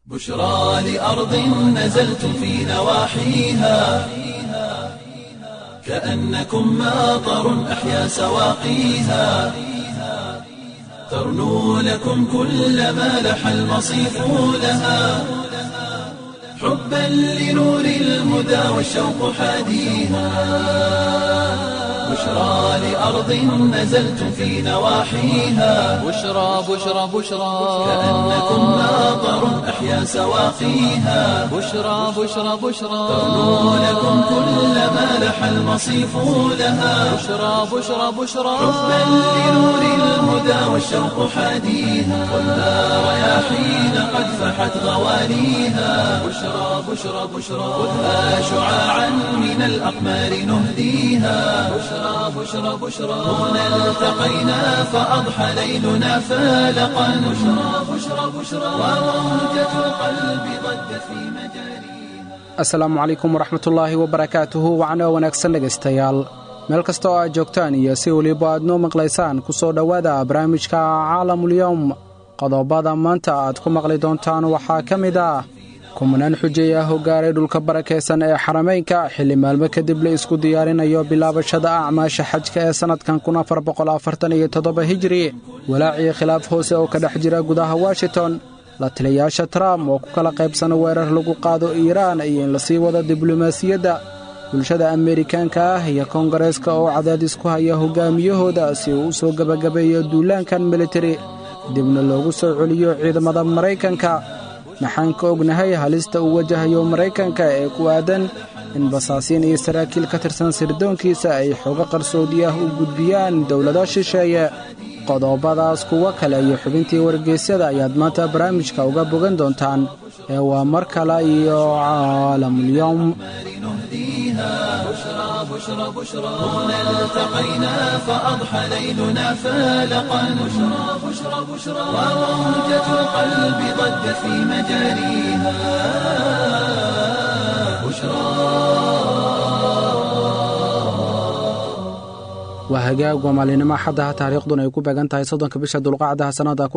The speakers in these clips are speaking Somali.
بشرى لأرض نزلتم في نواحيها كأنكم ماطر أحيا سواقيها ترنو لكم كل ما لح المصيف لها حبا لنور الهدى والشوق حاديها بشرى لأرض نزلتم في نواحيها بشرى بشرى بشرى كأنكم ماطر أحيا سواقيها بشرى بشرى بشرى ترنو لكم كل ما لح المصيف لها بشرى بشرى بشرى حبا لنور الهدى والشوق حاديها والنار رياحين قد فحت غواليها بشرى بشرى بشرى خذها شعاعا من الأقمار نهديها بشرى بشرى بشرى هنا التقينا فأضحى ليلنا فالقا بشرى بشرى بشرى وموجة القلب ضجت في مجاريها asalaamu calaykum waraxmatullaahi wabarakaatuhu wacno wanaagsan dhegaystayaal meel kasta oo aad joogtaan iyo si weliba aad noo maqlaysaan ku soo dhowaada barnaamijka caalamulyowm qodobada maanta aad ku maqli doontaan waxaa ka mid ah kumanaan xujeey ah oo gaaray dhulka barakaysan ee xarameynka xilli maalmo kadib la isku diyaarinayo bilaabashada acmaasha xajka ee sannadkan hijri walaacii khilaaf hoose oo ka dhex jira gudaha washington la taliyayaasha trump oo ku kala qaybsana weerar lagu qaado iiraan iyo in lasii wado diblomaasiyadda bulshada ameerikaanka ah iyo koongareeska oo cadaadis ku haya hogaamiyahooda si uu u soo gebagabeeyo duulaankan militari dibna loogu soo celiyo ciidamada maraykanka maxaan ka ognahay halista uu wajahayo maraykanka ee ku aadan in basaasiin iyo saraakiil ka tirsan sirdoonkiisa ay xoogo qarsoodi ah u gudbiyaan dowlado shisheeye qodobadaas kuwo kale iyo xubintii wargeysyada ayaad maanta barnaamijka uga bogan doontaan ee waa mar kale iyo caalamulyowm بشرى بشرى بشرى هنا التقينا فأضحى ليلنا فالقا بشرى بشرى بشرى وموجة القلب ضجت في مجاريها بشرى waa hagaag waa maalinimo xaddaha taariikhduna ay ku beegan tahay soddonka bisha dulqacdaha sannada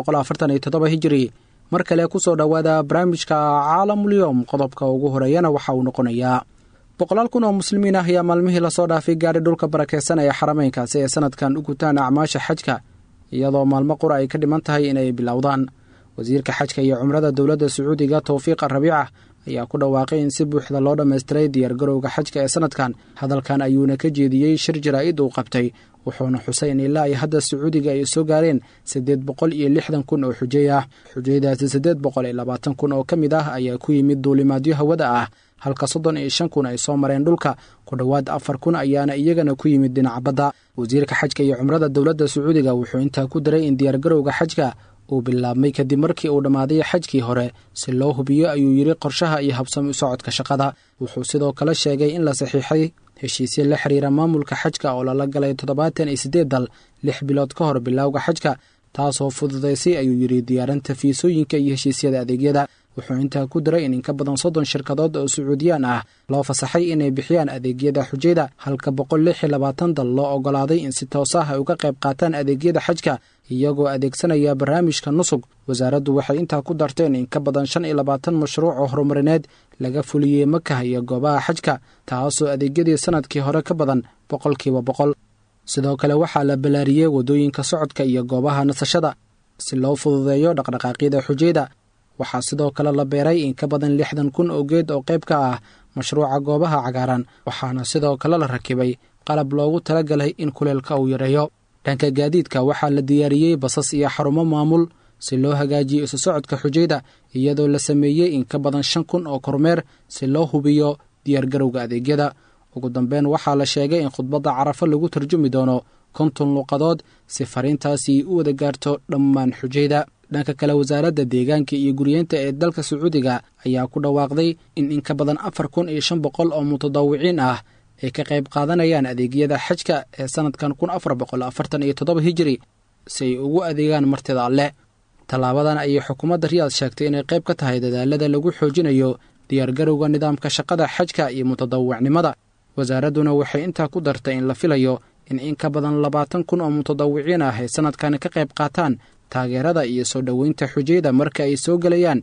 hijiri mar kale ku soo dhowaada barnaamijka caalamulyowm qodobka ugu horeeyana waxa uu noqonayaa boqolaal kun oo muslimiin ah ayaa maalmihii lasoo dhaafay gaadhay dhulka barakaysan ee xarameynkaasi ee sannadkan u gutaan acmaasha xajka iyadoo maalmo qura ay ka dhiman tahay inay bilowdaan wasiirka xajka iyo cumrada dowladda sacuudiga towfiiqa rabiica ayaa ku dhawaaqay in si buuxda loo dhammaystiray diyaargarowga xajka ee sannadkan hadalkan ayuuna ka jeediyey shir jaraa'id uu qabtay wuxuuna xusay in ilaa ay hadda sacuudiga ay soo gaareen siddeed boqol iyo lixdan kun oo xujey ah xujaydaasi siddeed boqol iyo labaatan kun oo ka mid ah ayaa ku yimid duulimaadyo hawada ah halka soddon iyo shan kun ay soo mareen dhulka ku dhowaad afar kun ayaana iyagana ku yimid dhinaca badda wasiirka xajka iyo cumrada dowladda sacuudiga wuxuu intaa ku daray in diyaargarowga xajka uu bilaabmay kadib markii uu dhammaaday xajkii hore si loo hubiyo ayuu yidhi qorshaha iyo habsami u socodka shaqada wuxuu sidoo kale sheegay in la saxiixay heshiisyo la xiriira maamulka xajka oo lala galay toddobaatan iyo siddeed dal lix bilood ka hor bilowga xajka taasoo fududaysay ayuu yidhi diyaarinta fiisooyinka iyo heshiisyada adeegyada wuxuu intaa ku daray in inka badan soddon shirkadood oo sacuudiyaan ah loo fasaxay inay bixiyaan adeegyada xujayda halka boqol lix iyo labaatan dal loo oggolaaday in si toos ah ay uga qayb qaataan adeegyada xajka iyagoo adeegsanaya barnaamijka nusug wasaaraddu waxay intaa ku darteen in ka badan shan iyo labaatan mashruuc oo horumarineed laga fuliyey makah iyo goobaha xajka taasoo adeegyadii sannadkii hore ka badan boqolkiiba boqol sidoo kale waxaa la ballaariyey waddooyinka socodka iyo goobaha nasashada si loo fududeeyo dhaqdhaqaaqyada xujayda waxaa sidoo kale la beeray in ka badan lixdan kun oo geed oo qayb ka ah mashruuca goobaha cagaaran waxaana sidoo kale la rakibay qalab loogu talagalay in kuleelka uu yareeyo dhanka gaadiidka waxaa la diyaariyey basas iyo xarumo maamul si loo hagaajiyo isu socodka xujayda iyadoo la sameeyey in ka badan shan kun oo kormeer si loo hubiyo diyaargarowga adeegyada ugu dambeyn waxaa la sheegay in khudbadda carafo lagu tarjumi doono konton luuqadood si fariintaasi u wada gaarto dhammaan xujayda dhanka kale wasaaradda deegaanka iyo guryeenta ee dalka sacuudiga ayaa ku dhawaaqday in in ka badan afar kun iyo shan boqol oo mutadawiciin ah ay ka qayb qaadanayaan adeegyada xajka ee sannadkan kun afar boqol afartan iyo toddoba hijiri si ay ugu adeegaan martida alleh tallaabadan ayay xukuumadda riyaad sheegtay inay qayb ka tahay dadaalada lagu xoojinayo diyaargarowga nidaamka shaqada xajka iyo mutadawicnimada wasaaradduna waxay intaa ku dartay in la filayo in in ka badan labaatan kun oo mutadawiciin ah ay sannadkan ka qayb qaataan taageerada iyo soo dhoweynta xujayda marka ay soo gelayaan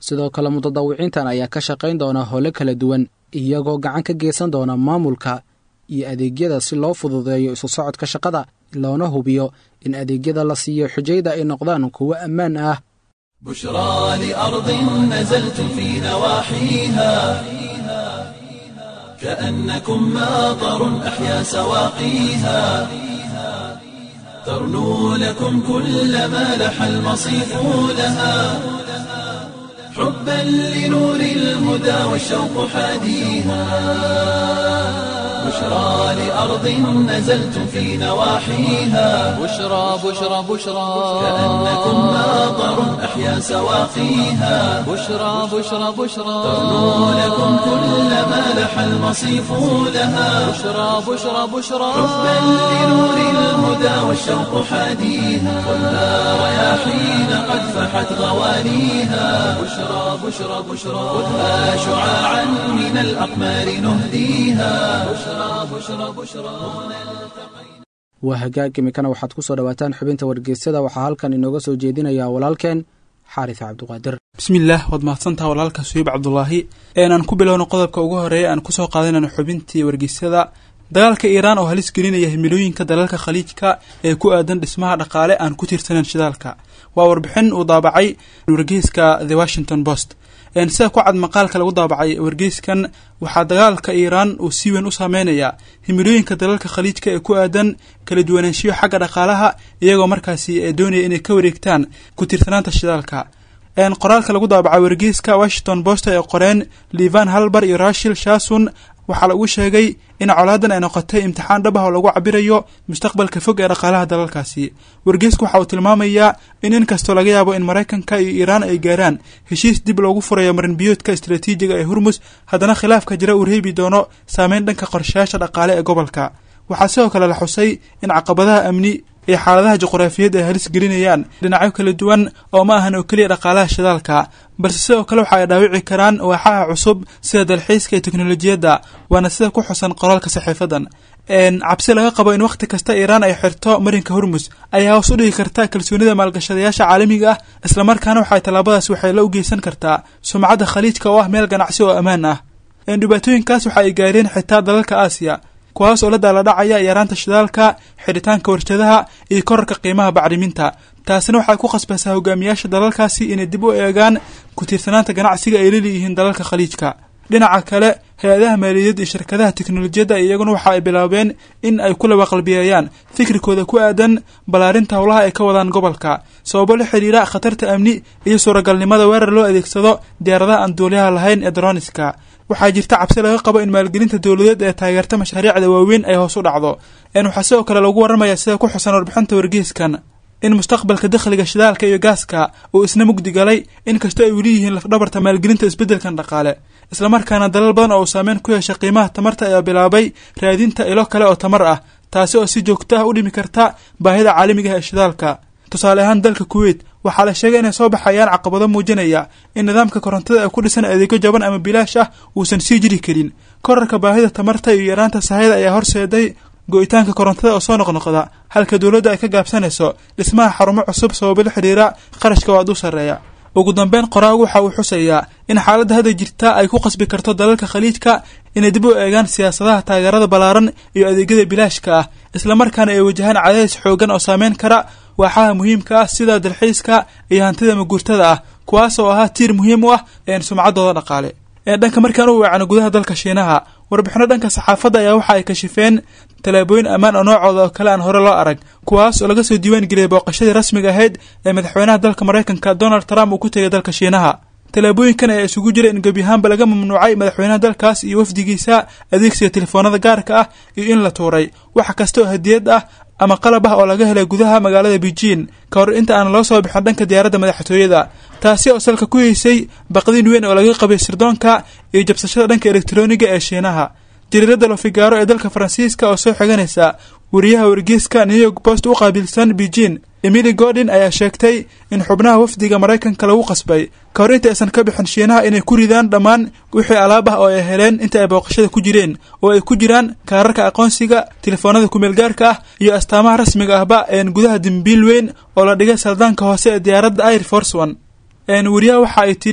sidoo kale mutadawiciintan ayaa ka shaqayn doona howlo kala duwan iyagoo gacan ka geysan doona maamulka iyo adeegyada si loo fududeeyo isu socodka shaqada loona hubiyo in adeegyada la siiyo xujayda ay noqdaan kuwo ammaan ah بشرى لأرض نزلتم في نواحيها كأنكم ماطر أحيا سواقيها ترنو لكم كل ما لح المصيف لها حبا لنور الهدى والشوق حاديها بشرى لأرض نزلتم في نواحيها بشرى بشرى بشرى كأنكم ماطر أحيا سواقيها بشرى بشرى بشرى ترنو لكم كل ما لح المصيف لها بشرى بشرى بشرى حبا لنور الهدى والشوق حاديها والنار رياحين قد فحت غوانيها بشرى بشرى بشرى خذها شعاعا من الأقمار نهديها بشرى بشرى بشرى waa hagaag imikana waxaad ku soo dhowaataan xubinta wargeysyada waxaa halkan inooga soo jeedinayaa walaalkeen xaaris cabdiqaadir bismillaah waad mahadsantaha walaalka suhiib cabdulaahi aan ku bilowno qodobka ugu horeeya aan kusoo qaadanayno xubintii wargeysyada dagaalka iiraan oo halis gelinaya himilooyinka dalalka khaliijka ee ku aadan dhismaha dhaqaale aan ku tiirsaneyn shidaalka waa warbixin uu daabacay wargeyska the washington post sida ku cad maqaalka lagu daabacay wargeyskan waxaa dagaalka iiraan uu si weyn u saameynayaa himilooyinka dalalka khaliijka ee ku aadan kala duwanaanshiyo xagga dhaqaalaha iyagoo markaasi doonaya inay ka wareegtaan ku tiirsanaanta shidaalka qoraalka lagu daabacay wargeyska washington post ee qoreen livan halbar iyo rashil shason waxaa lagu sheegay in colaadan ay noqotay imtixaan dhab ah oo lagu cabirayo mustaqbalka fog ee dhaqaalaha dalalkaasi wargeysku waxa uu tilmaamayaa in inkastoo laga yaabo in maraykanka iyo iiraan ay gaaraan heshiis dib loogu furayo marinbiyoodka istaraatiijiga ee hurmus haddana khilaafka jira uu reebi doono saameyn dhanka qorshayaasha dhaqaale ee gobolka waxaa sidoo kale la xusay in caqabadaha amni iyo xaaladaha juqraafiyeed ay halis gelinayaan dhinacyo kala duwan oo ma ahan oo keliya dhaqaalaha shidaalka balse sidoo kale waxa ay dhaawici karaan waaxaha cusub sida dalxiiska iyo teknolojiyadda waana sida ku xusan qoraalka saxiifadan cabsi laga qabo in wakhti kasta iiraan ay xirto marinka hormus ayaa hoos u dhigi karta kalsoonida maalgashadayaasha caalamiga ah islamarkaana waxay tallaabadaas waxay la u geysan kartaa sumcadda khaliijka oo ah meel ganacsi oo ammaan ah dhibaatooyinkaas waxa ay gaareen xitaa dalalka aasiya kuwaas oo la daaladhacaya yaraanta shidaalka xidhitaanka warshadaha iyo korarka qiimaha bacriminta taasina waxay ku khasbaysaa hogaamiyaasha dalalkaasi inay dib u eegaan ku tiirsanaanta ganacsiga ay laleeyihiin dalalka khaliijka dhinaca kale hay-adaha maaliyadeed iyo shirkadaha teknolojiyadda iyaguna waxa ay bilaabeen in ay ku labaqalbiyeeyaan fikrikooda ku aadan ballaarinta howlaha ay ka wadaan gobolka sababo la xidhiira khatarta amni iyo suuragalnimada weerar loo adeegsado diyaaradaha aan duuliyaha lahayn ee droniska waxaa jirta cabsi laga qabo in maalgelinta dowladeed ee taageerta mashaariicda waaweyn ay hoos u dhacdo waxaa sidoo kale lagu warramaya sida ku xusan warbixinta wargeyskan in mustaqbalka dakhliga shidaalka iyo gaaska uu isna mugdi galay inkastoo ay weli yihiin lafdhabarta maalgelinta isbeddelkan dhaqaale islamarkaana dalal badan oo uu saameyn ku yeeshay qiimaha tamarta ayaa bilaabay raadinta ilo kale oo tamar ah taasi oo si joogto ah u dhimi karta baahida caalamiga ah ee shidaalka tusaale ahaan dalka kuweyt waxaa la sheegay inay soo baxayaan caqabado muujinaya in nidaamka korontada ee ku dhisan adeegyo jaban ama bilaash ah uusan sii jiri karin korarka baahida tamarta iyo yaraanta sahayda ayaa horseeday go-itaanka korontada oo soo noqnoqda halka dowladda ay ka gaabsanayso dhismaha xarumo cusub sababo la xidhiira qarashka oo aad u sarreeya ugu dambeyn qoraagu waxa uu xusayaa in xaaladda hadda jirta ay ku qasbi karto dalalka khaliijka inay dib u eegaan siyaasadaha taageerada ballaaran iyo adeegyada bilaashka ah islamarkaana ay wajahaan cadaadis xoogan oo saameyn kara waaxaha muhiimka ah sida dalxiiska iyo hantida maguurtada ah kuwaas oo ahaa tiir muhiim u ah sumcaddooda dhaqaale dhanka markaan u weecano gudaha dalka shiinaha warbixino dhanka saxaafadda ayaa waxa ay kashifeen tallaabooyin ammaan oo noocooda oo kale aan hore loo arag kuwaas oo laga soo diiwaan geliyay booqashadii rasmiga ahayd ee madaxweynaha dalka maraykanka donald trump uu ku tegay dalka shiinaha tallaabooyinkan ayaa isugu jira in gebi ahaanba laga mamnuucay madaxweynaha dalkaas iyo wafdigiisa adeegsiga telefoonada gaarka ah iyo in la tuuray wax kasta oo hadiyad ah ama qalab ah oo laga helay gudaha magaalada beijing ka hor inta aan loo soo bixin dhanka diyaaradda madaxtooyada taasi oo salka ku heysay baqdin weyn oo laga qabay sirdoonka iyo jabsashada dhanka elektroniga ee shiinaha jariirada lofigaaro ee dalka faransiiska oo soo xiganaysa wariyaha wargeyska new york post u qaabilsan beijing emily gordon ayaa sheegtay in xubnaha wafdiga maraykanka lagu qasbay ka hor inta aysan ka bixin shiinaha inay ku ridaan dhammaan wixii alaab ah oo ay heleen inta ay booqashada ku jireen oo ay ku jiraan kaararka aqoonsiga telefoonada kumeelgaarka ah iyo astaamaha rasmiga ahba een gudaha dembiil weyn oo la dhigay saldaanka hoose ee diyaaradda air force one wariyaha waxa ay tidhi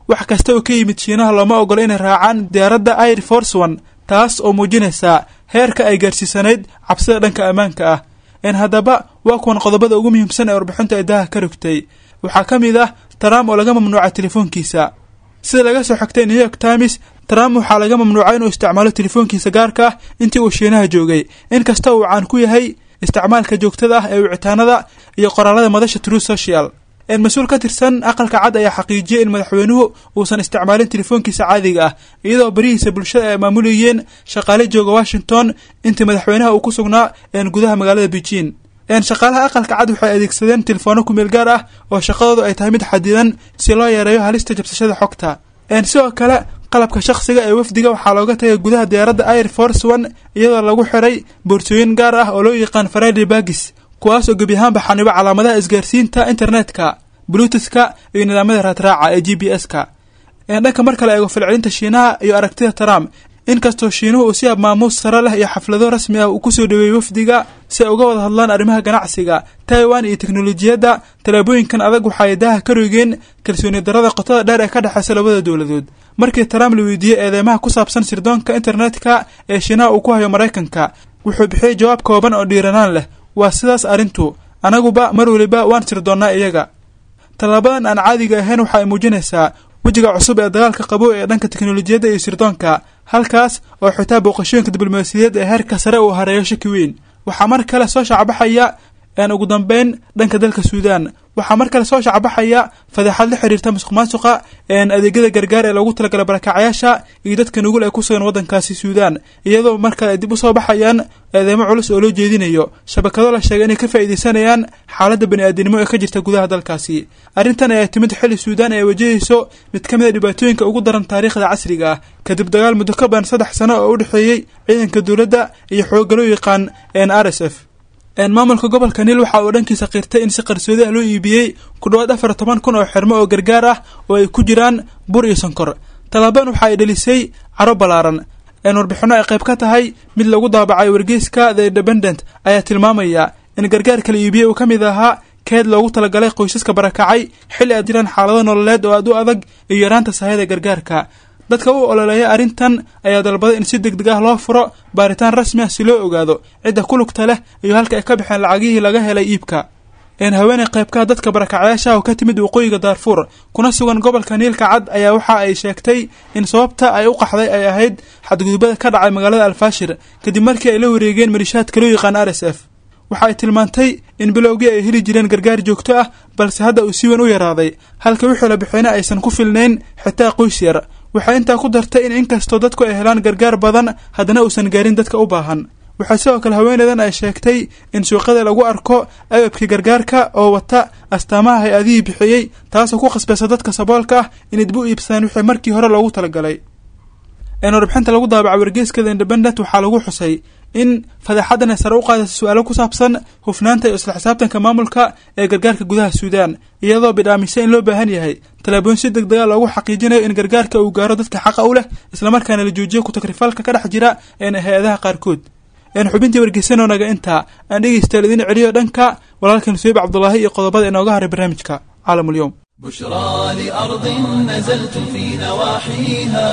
wax kasta oo ka yimid shiinaha looma ogola inay raacaan diyaaradda air force one taas oo muujinaysa heerka ay gaarsiisanayd cabsida dhanka ammaanka ah een haddaba waa kuwan qodobada ugu muhiimsan ee warbixinta ay daaha ka rogtay waxaa ka mid ah trump oo laga mamnuucay telefoonkiisa sida laga soo xigtay new york times trump waxaa laga mamnuucay inuu isticmaalo telefoonkiisa gaarka ah intii uu shiinaha joogay inkasta uu caan ku yahay isticmaalka joogtada ah ee wicitaanada iyo qoraalada madasha true social mas-uul ka tirsan aqalka cad ayaa xaqiijiyey in madaxweynuhu uusan isticmaalin telefoonkiisa caadiga ah iyadoo barihiisa bulshada ay maamulayeen shaqaale jooga washington intii madaxweynaha uu ku sugnaa gudaha magaalada beijing shaqaalaha aqalka cad waxay adeegsadeen telefoona kumeel gaar ah oo shaqadoodu ay tahay mid xadidan si loo yareeyo halista jabsashada xogta sidoo kale qalabka shakhsiga ee wafdiga waxaa looga tagay gudaha diyaaradda air force one iyadoo lagu xiray boorsooyin gaar ah oo loo yaqaan friday bagis kuwaas oo gebi ahaanba xanibo calaamadaha isgaarsiinta internetka blututhka iyo nidaamyada raadraaca ee g b s-ka dhanka mar kale eego falcelinta shiinaha iyo aragtida trump inkastoo shiinuhu uu si ab maamuus sare leh iyo xaflado rasmi ah uu kusoo dhaweeyey wafdiga si ay uga wada hadlaan arrimaha ganacsiga taiwan iyo teknolojiyadda tallaabooyinkan adag waxaay daaha ka roogeen kalsooni darada qotada dheer ee ka dhexeysa labada dowladood markii trump la weydiiyey eedeymaha ku saabsan sirdoonka internetka ee shiinaha uu ku hayo maraykanka wuxuu bixiyey jawaab kooban oo dhiiranaan leh waa sidaas arrintu anaguba mar weliba waan sirdoonnaa iyaga tallaabadan aan caadiga ahayn waxa ay muujinaysaa wejiga cusub ee dagaalka qabo ee dhanka teknolojiyadda iyo sirdoonka halkaas oo xitaa booqashooyinka diblomaasiyadeed ee heerka sare uu hareeyo shaki weyn waxaa mar kale soo shacbaxaya een ugu dambeyn dhanka dalka suudaan waxaa mar kale soo shacbaxaya fadeexad la xiriirta musuq maasuqa een adeegyada gargaar ee loogu talagalay barakacyaasha iyo dadka nugul ee ku sugan waddankaasi suudaan iyadoo mar kale ay dib u soo baxayaan eedeymo culus oo loo jeedinayo shabakado la sheegay inay ka faa'iidaysanayaan xaaladda bani-aadinimo ee ka jirta gudaha dalkaasi arrintan ayaa timid xilli suudaan ay wajahayso mid ka mid a dhibaatooyinka ugu daran taariikhda casriga ah kadib dagaal muddo ka badan saddex sano oo u dhexeeyey ciidanka dowladda iyo xoogga loo yaqaan n r s f maamulka gobolka niil waxa uu dhankiisa qirtay in si qarsoodi ah loo iibiyey ku dhowaad afar toban kun oo xirmo oo gargaar ah oo ay ku jiraan bur iyo sonkor tallaabadan waxa ay dhelisay caro ballaaran een warbixinno ay qayb ka tahay mid lagu daabacay wargeyska the independent ayaa tilmaamaya in gargaarka la iibiyey uu ka mid ahaa keed loogu talagalay qoysaska barakacay xilli ay jiraan xaalado nololeed oo aad u adag iyo yaraanta sahayada gargaarka dadka u ololeeya arrintan ayaa dalbaday in si deg deg ah loo furo baaritaan rasmi ah si loo ogaado cidda ku lugta leh iyo halka ay ka baxeen lacagihii laga helay iibka een haweeney qaybkaha dadka barakacyaasha oo ka timid waqooyiga daarfuur kuna sugan gobolka niilka cad ayaa waxa ay sheegtay in sababta ay u qaxday ay ahayd xadgudubada ka dhacay magaalada alfaashir kadib markii ay la wareegeen malishaadka loo yaqaan r s f waxa ay tilmaantay in bilowgii ay heli jireen gargaar joogto ah balse hadda uu si weyn u yaraaday halka wixii la bixiyna aysan ku filnayn xitaa qoys yar waxay intaa ku dartay in inkastoo dadku ay helaan gargaar badan haddana uusan gaarin dadka u baahan waxaa sidoo kale haweeneydan ay sheegtay in suuqyada lagu arko agabkii gargaarka oo wata astaamaha hay-adihii bixiyey taasoo ku khasbaysa dadka saboolka ah inay dib u iibsadaan wixii markii hore loogu talagalay warbixinta lagu daabaca wargeyskada independent waxaa lagu xusay in fadeexadan ay sare u qaadaysa su-aalo ku saabsan hufnaanta iyo isla xisaabtanka maamulka ee gargaarka gudaha suudaan iyadoo bidhaamisay in loo baahan yahay tallaabooyin si deg dega loogu xaqiijinayo in gargaarka uu gaaro dadka xaqa u leh islamarkaana la joojiyo ku-takrifalka ka dhex jira een hay-adaha qaarkood een xubintii wargeysanoonaga intaa aan dhegeystayaal idiin celiyo dhanka walaalkan suyiib cabdulaahi iyo qodobada inooga haray barnaamijka caalamulyoom بشرى لأرض نزلت في نواحيها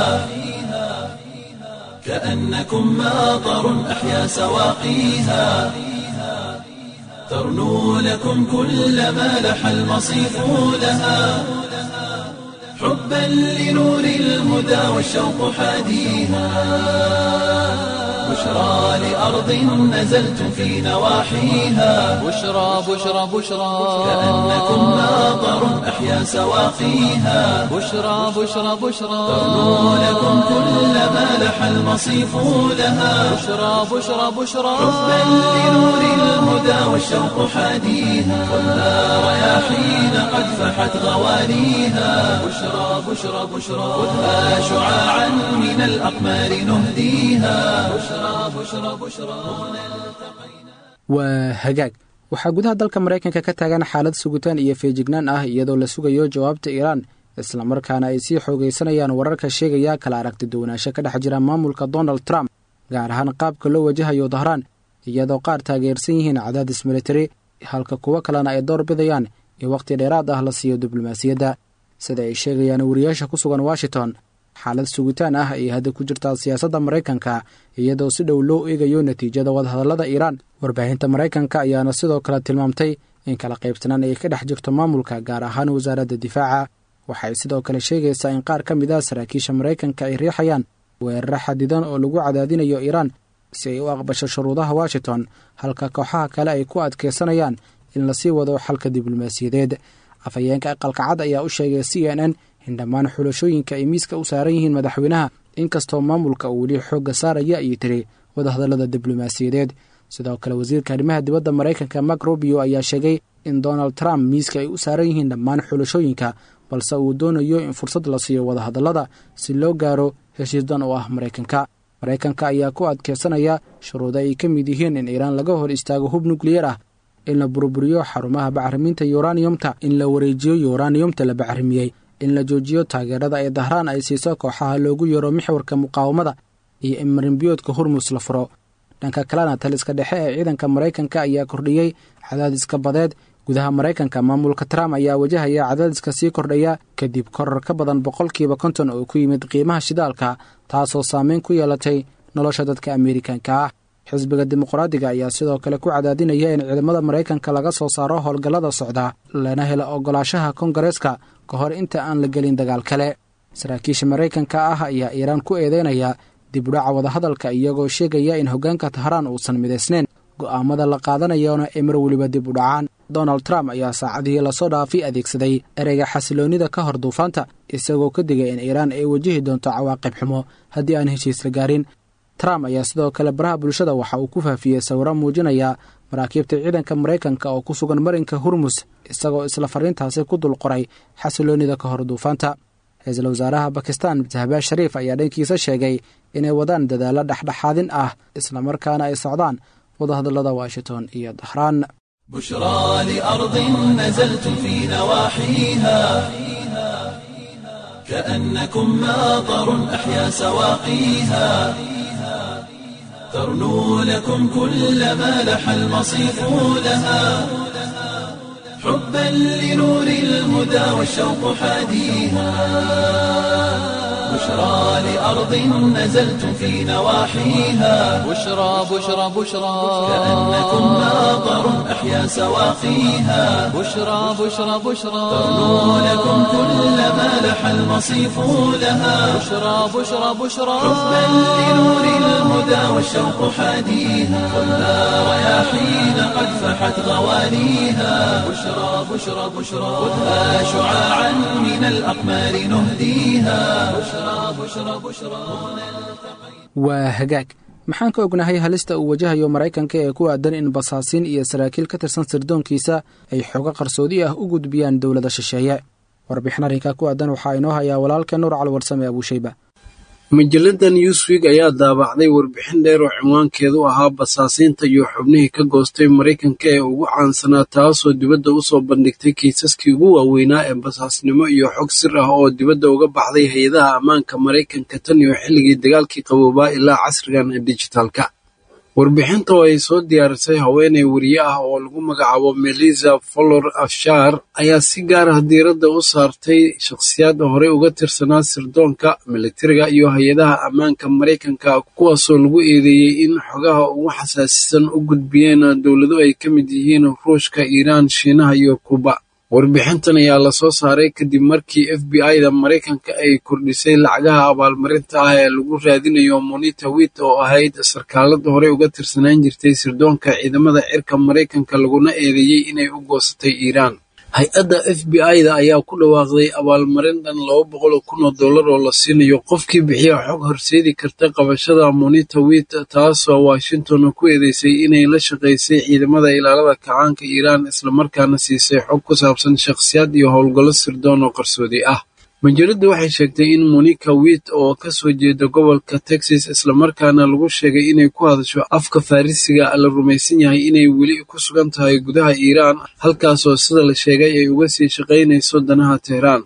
كأنكم ماطر أحيا سواقيها ترنو لكم كل ما لح المصيف لها حبا لنور الهدى والشوق حاديها بشرى لأرض نزلت في نواحيها بشرى بشرى بشرى كأنكم ماطر أحيا سواقيها بشرى بشرى بشرى ترنو لكم كل ما لح المصيف لها بشرى بشرى بشرى حبا لنور الهدى والشوق حاديها خذها رياحين قد فحت غوانيها بشرى بشرى بشرى خذها شعاعا من الأقمار نهديها بشرى بشرى بشرى waa hagaag waxaa gudaha dalka maraykanka ka taagan xaalad sugitaan iyo feejignaan ah iyadoo la sugayo jawaabta iiraan islamarkaana ay sii xoogaysanayaan wararka sheegaya kala aragti duwanaansho ka dhex jira maamulka donald trump gaar ahaan qaabka loo wajahayo dahraan iyadoo qaar taageersan yihiin cadaadis militari halka kuwo kalena ay door bidayaan in wakhti dheeraad ah la siiyo diblomaasiyadda sida ay sheegayaan wariyaasha ku sugan washington xaalad sugitaan ah ayay hadda ku jirtaa siyaasadda maraykanka iyadoo si dhow loo eegayo natiijada wadahadallada iiraan warbaahinta maraykanka ayaana sidoo kale tilmaamtay in kala qaybsanaan ay ka dhex jirto maamulka gaar ahaan wasaaradda difaaca waxay sidoo kale sheegaysaa in qaar ka mid ah saraakiisha maraykanka ay riixayaan weeraro xadidan oo lagu cadaadinayo iiraan si ay u aqbasho shuruudaha washington halka kooxaha kale ay ku adkaysanayaan in lasii wado xalka diblomaasiyadeed afhayeenka aqalka cad ayaa u sheegay c n n in dhammaan xulashooyinka ay miiska u saaran yihiin madaxweynaha inkastoo maamulka uu weli xoogga saaraya ayay tiri wadahadallada diblomaasiyadeed sidoo kale wasiirka arrimaha dibadda maraykanka mak rubio ayaa sheegay in donald trump miiska ay u saaran yihiin dhammaan xulashooyinka balse uu doonayo in fursad la siiyo wadahadallada si loo gaaro heshiisdan oo ah maraykanka maraykanka ayaa ku adkeysanaya shuruudo ay ka mid yihiin in iiraan laga hor istaago hub nukliyar ah in la burburiyo xarumaha bacriminta yuraniyumta in la wareejiyo yuraniyumta la bacrimiyey in la joojiyo taageerada ee dahraan ay siiso kooxaha loogu yeero mixwarka muqaawamada iyo in marinbiyoodka hurmus la furo dhanka kalena taliska dhexe ee ciidanka maraykanka ayaa kordhiyey cadaadiska badeed gudaha maraykanka maamulka trump ayaa wajahaya cadaadiska sii kordhaya kadib koror ka badan boqolkiiba konton oo ku yimid qiimaha shidaalka taasoo saameyn ku yeelatay nolosha dadka ameerikanka ah xisbiga dimuqraadiga ayaa sidoo kale ku cadaadinaya in ciidamada maraykanka laga soo saaro howlgallada socda lana helo ogolaashaha kongareeska ka hor inta aan la gelin dagaal kale saraakiisha maraykanka ah ayaa iiraan ku eedeynaya dib udhaca wadahadalka iyagoo sheegaya in hoggaanka tahraan uusan midaysnayn go'aamada la qaadanayona ay mar weliba dib u dhacaan donald trump ayaa saacadihii lasoo dhaafay adeegsaday ereyga xasiloonnida ka hor duufaanta isagoo ka digay in iiraan ay wajihi doonto cawaaqib xumo haddii aan heshiis la gaarin trump ayaa sidoo kale baraha bulshada waxa uu ku faafiyey sawiro muujinaya maraakiibta ciidanka maraykanka oo ku sugan marinka hurmus isagoo isla fariintaasi ku dul qoray xasiloonnida ka hor duufaanta ra-iisul wasaaraha bakistan sahbaaz shariif ayaa dhankiisa sheegay inay wadaan dadaallo dhexdhexaadin ah islamarkaana ay socdaan wadahadallada washington iyo dahraan بشرى لأرض نزلتم في نواحيها كأنكم ماطر أحيا سواقيها ترنو لكم كل ما لح المصيف لها حبا لنور الهدى والشوق حاديها بشرى لأرض نزلتم في نواحيها بشرى بشرى بشرى كأنكم ماطر أحيا سواقيها بشرى بشرى بشرى ترنو لكم كل ما لح المصيف لها بشرى بشرى بشرى حبا لنور الهدى والشوق حاديها خذها رياحين قد فحت غوانيها بشرى بشرى بشرى خذها شعاعا من الأقمار نهديها بشرى بشرى بشرى waa hagaag maxaan ka ognahay halista uu wajahayo maraykanka ee ku aadan in basaasiin iyo saraakiil ka tirsan sirdoonkiisa ay xoogo qarsoodi ah u gudbiyaan dowlada shisheeye warbixin arrinkaa ku aadan waxaa inoo hayaa walaalka nuur calwarsame abuushayba majalada newswig ayaa daabacday warbixin dheer oo cinwaankeedu ahaa basaasiinta iyo xubnihii ka goostay maraykanka ee ugu caansanaa taasoo dibadda u soo bandhigtay kiisaskii ugu waaweynaa ee basaasnimo iyo xog sir ah oo dibadda uga baxday hay-adaha ammaanka maraykanka tan iyo xilligii dagaalkii qaboobaa ilaa casrigan ee dijitaalka warbixinta oo ay soo diyaarisay haweeney weriye ah oo lagu magacaabo melisa folor afshar ayaa si gaar ah diiradda u saartay shakhsiyaad horey uga tirsanaa sirdoonka militariga iyo hay-adaha ammaanka maraykanka kuwaasoo lagu eedeeyey in xogaha ugu xasaasisan u gudbiyeen dowlado ay ka mid yihiin ruushka iiraan shiinaha iyo kuuba warbixintan ayaa lasoo saaray kadib markii f b i-da maraykanka ay kordhisay lacagaha abaalmarinta ah ee lagu raadinayo monita wit oo ahayd sarkaalada horey uga tirsanaan jirtay sirdoonka ciidamada cirka maraykanka laguna eedeeyey inay u goosatay iiraan hay-adda f b i-da ayaa ku dhawaaqday abaalmarin dhan laba boqol kun oo dollar oo la siinayo qofkii bixiya xog horseedi karta qabashada monita wit taasoo washington ku eedeysay inay la shaqaysay ciidamada ilaalada kacaanka iiraan islamarkaana siisay xog ku saabsan shakhsiyaad iyo howlgallo sirdoon oo qarsoodi ah majaladu waxay sheegtay in monica wit oo ka soo jeeda gobolka texas islamarkaana lagu sheegay inay ku hadasho afka farrisiga la rumaysan yahay inay weli ku sugan tahay gudaha iiraan halkaasoo sida la sheegay ay uga sii shaqaynayso danaha tehraan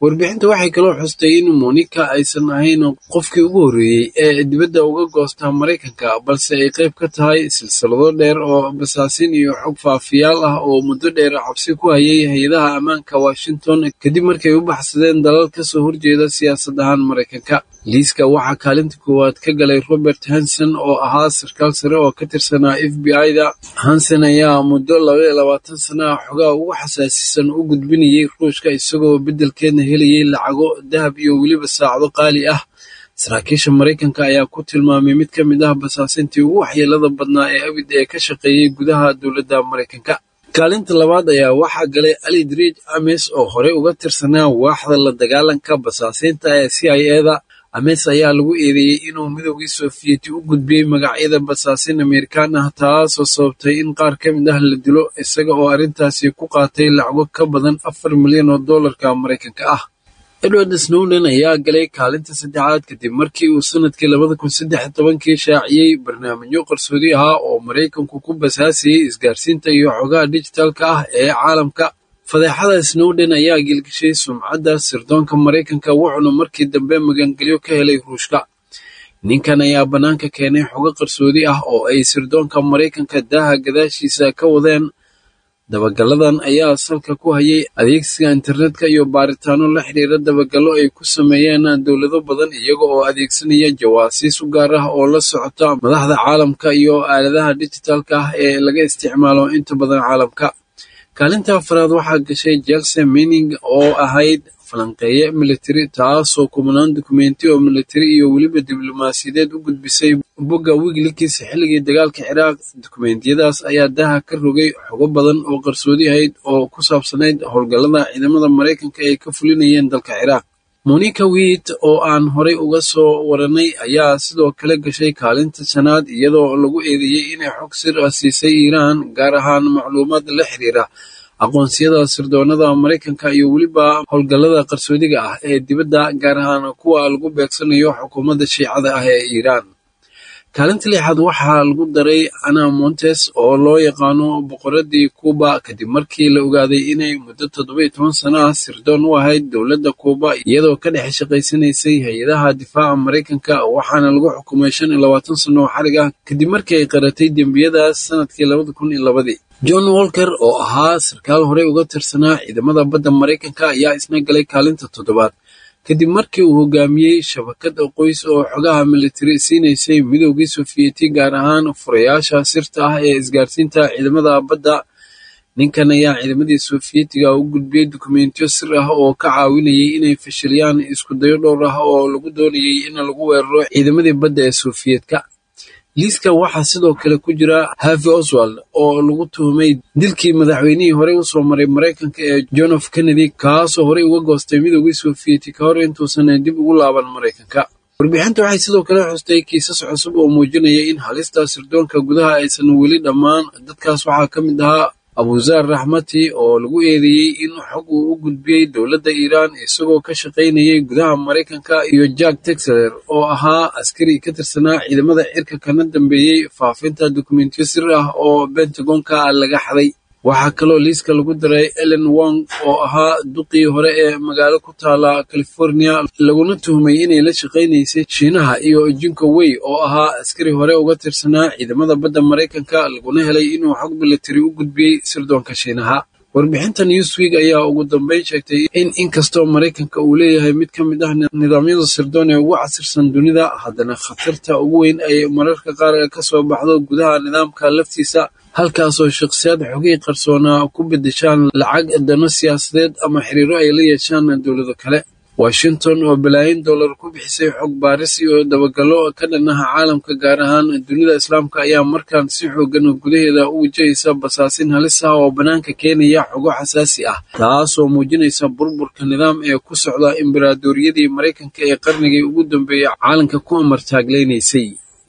warbixinta waxay kaloo xustay in monika aysan ahayn qofkii ugu horreeyey ee dibadda uga goosta maraykanka balse ay qayb ka tahay silsilado dheer oo basaasiin iyo xog faafiyaal ah oo muddo dheer cabsi ku hayay hay-adaha ammaanka washington kadib markay u baxsadeen dalal ka soo horjeeda siyaasad ahaan maraykanka liiska waxaa kaalinta koowaad ka galay robert hanson oo ahaa sarkaal sare oo ka tirsanaa f b i-da hanson ayaa muddo labaiyo labaatan sana ah xogaa ugu xasaasisan u gudbinayay ruushka isagoo beddelkeedna helayay lacago dahab iyo weliba saacdo qaali ah saraakiisha maraykanka ayaa ku tilmaamay mid ka mid ah basaasintii ugu waxyeelada badnaa ee abid ee ka shaqeeyey gudaha dowladda maraykanka kaalinta labaad ayaa waxaa galay ali driij ames oo horey uga tirsanaa waaxda la dagaalanka basaasiinta ee c i eda ames ayaa lagu eedeeyey inuu midoogii soofiyeti u gudbiyey magacyada basaasiin amerikaan ah taasoo sababtay in qaar ka mid ah la dilo isaga oo arrintaasi ku qaatay lacago ka badan afar milyan oo dollarka maraykanka ah edward snowden ayaa galay kaalinta saddexaad kadib markii uu sanadkii labada kun saddex tobankii shaaciyey barnaamijyo qarsoodi ahaa oo maraykanku ku basaasayey isgaarsiinta iyo xogaha dijitaalka ah ee caalamka fadeexada snowden ayaa gelgishay sumcadda sirdoonka maraykanka wuxuuna markii dambe magangelyo ka helay ruushka ninkan ayaa bannaanka keenay xogo qarsoodi ah oo ay sirdoonka maraykanka daaha gadaashiisa ka wadeen dabagalladan ayaa salka ku hayay adeegsiga internetka iyo baaritaano la xidhiira dabagallo ay ku sameeyeen dowlado badan iyaga oo adeegsanaya jawaasiis u gaar ah oo la socota madaxda caalamka iyo aaladaha dijitaalka ah ee laga isticmaalo inta badan caalamka kaalinta afaraad waxaa gashay jelse mening oo ahayd falanqeeye militari taasoo kumanaan dukumenti oo militari iyo weliba diblomaasiyadeed u gudbisay bogga wiglikiis xilligii dagaalka ciraaq dukumentiyadaas ayaa daha ka rogay xogo badan oo qarsoodi ahayd oo ku saabsanayd howlgallada ciidamada maraykanka ay ka fulinayeen dalka ciraaq monika wiit oo aan horay uga soo waranay ayaa sidoo kale gashay kaalinta shanaad iyadoo lagu eedeeyey inay xog sir ah siisay iiraan gaar ahaan macluumaad la xiriira aqoonsiyada sirdoonada maraykanka iyo weliba howlgallada qarsoodiga ah ee dibadda gaar ahaan kuwa lagu beegsanayo xukuumadda shiicada ah ee iiraan kaalinta lixaad waxaa lagu daray ana montes oo loo yaqaano boqoradii kuuba kadib markii la ogaaday inay muddo toddoba-iyo toban sano ah sirdoon u ahayd dowladda kuuba iyadoo ka dhex shaqaysanaysay hay-adaha difaaca maraykanka waxaana lagu xukumay shan iyo labaatan sano oo xarig ah kadib markii ay qaratay dembiyadaas sanadkii labada kun iyo labadii john walker oo ahaa sarkaal horey uga tirsanaa ciidamada badda maraykanka ayaa isna galay kaalinta toddobaad kadib markii uu hogaamiyey shabakad qoys oo xogaha militari siinaysay midoogii sofiyeeti gaar ahaan furayaasha sirta ah ee isgaarsiinta ciidamada badda ninkan ayaa ciidamadii sofiyetiga u gudbiyey dukumentiyo sir ah oo ka caawinayay inay fashiliyaan iskudayo dhowr ah oo lagu doonayay in lagu weeraro ciidamadii badda ee sofiyeetka liiska waxaa sidoo kale ku jira havi oswald oo lagu tuhumay dilkii madaxweynihii horey usoo maray maraykanka ee john f kennedy kaasoo horey uga goostay midoogii sofiyeti ka hor intuusan dib ugu laaban maraykanka warbixinta waxay sidoo kale xustay kiisas cusub oo muujinaya in halista sirdoonka gudaha aysan weli dhammaan dadkaas waxaa ka mid ahaa abuzaar raxmati oo lagu eedeeyey in xog uu u gudbiyey dowladda iiraan isagoo ka shaqaynayay gudaha maraykanka iyo jack texler oo ahaa askari ka tirsanaa ciidamada cirka kana dambeeyey faafinta dukumentiyo sir ah oo bentagonka laga xaday waxaa kaloo liiska lagu daray ellen wong oo ahaa duqii hore ee magaalo ku taala california laguna tuhmay inay la shaqaynaysay shiinaha iyo jinko wey oo ahaa askari hore uga tirsanaa ciidamada badda maraykanka laguna helay inuu xog militari u gudbiyey sirdoonka shiinaha warbixinta newsweek ayaa ugu dambeyn sheegtay in inkastoo maraykanka uu leeyahay mid ka mid ah nidaamyada sirdoon ee ugu casirsan dunida haddana khatarta ugu weyn ay mararka qaar ka soo baxdo gudaha nidaamka laftiisa halkaasoo shakhsiyaad xogihii qarsoonaa ku bedeshaan lacag dano siyaasadeed ama xiriiro ay la yeeshaan dowlado kale washington oo balaayin dollar ku bixisay xog baaris iyo dabagallo ka dhannaha caalamka gaar ahaan dunida islaamka ayaa markaan si xoogan gudaheeda u wajahaysa basaasin halis ah oo bannaanka keenaya xogo xasaasi ah taasoo muujinaysa burburka nidaam ee ku socda imbaraadoriyadii maraykanka ee qarnigii ugu dambeeyey caalamka ku amartaaglaynaysay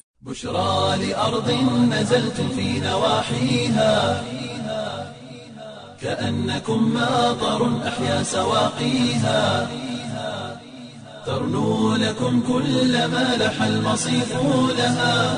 بشرى لأرض نزلتم في نواحيها كأنكم ماطر أحيا سواقيها ترنو لكم كل ما لح المصيف لها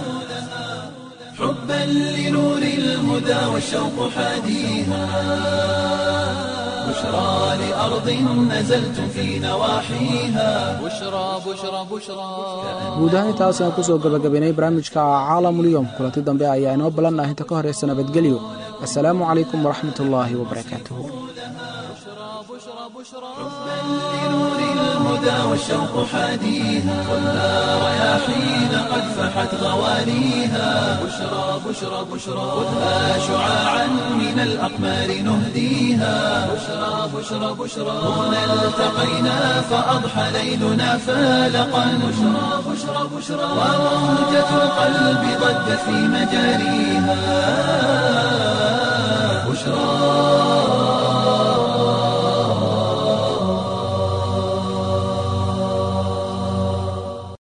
حبا لنور الهدى والشوق حاديها بشرى لأرض نزلتم في نواحيها بشرى بشرى بشرى guud ahaan intaas ayaan kusoo gabagabaynay barnaamijka caalamulyoom kulanti dambe ayaa inoo ballan ah inta ka horeysa nabadgelyo assalaamu calaykum waraxmat ullaahi wabarakaatuhu لنور الهدى والشوق حاديها خذها رياحين قد فحت غواليها بشرى بشرى بشرى خذها شعاعا من الأقمار نهديها بشرى بشرى بشرى هنا التقينا فأضحى ليلنا فالقا بشرى بشرى بشرى وموجة القلب ضجت في مجاريها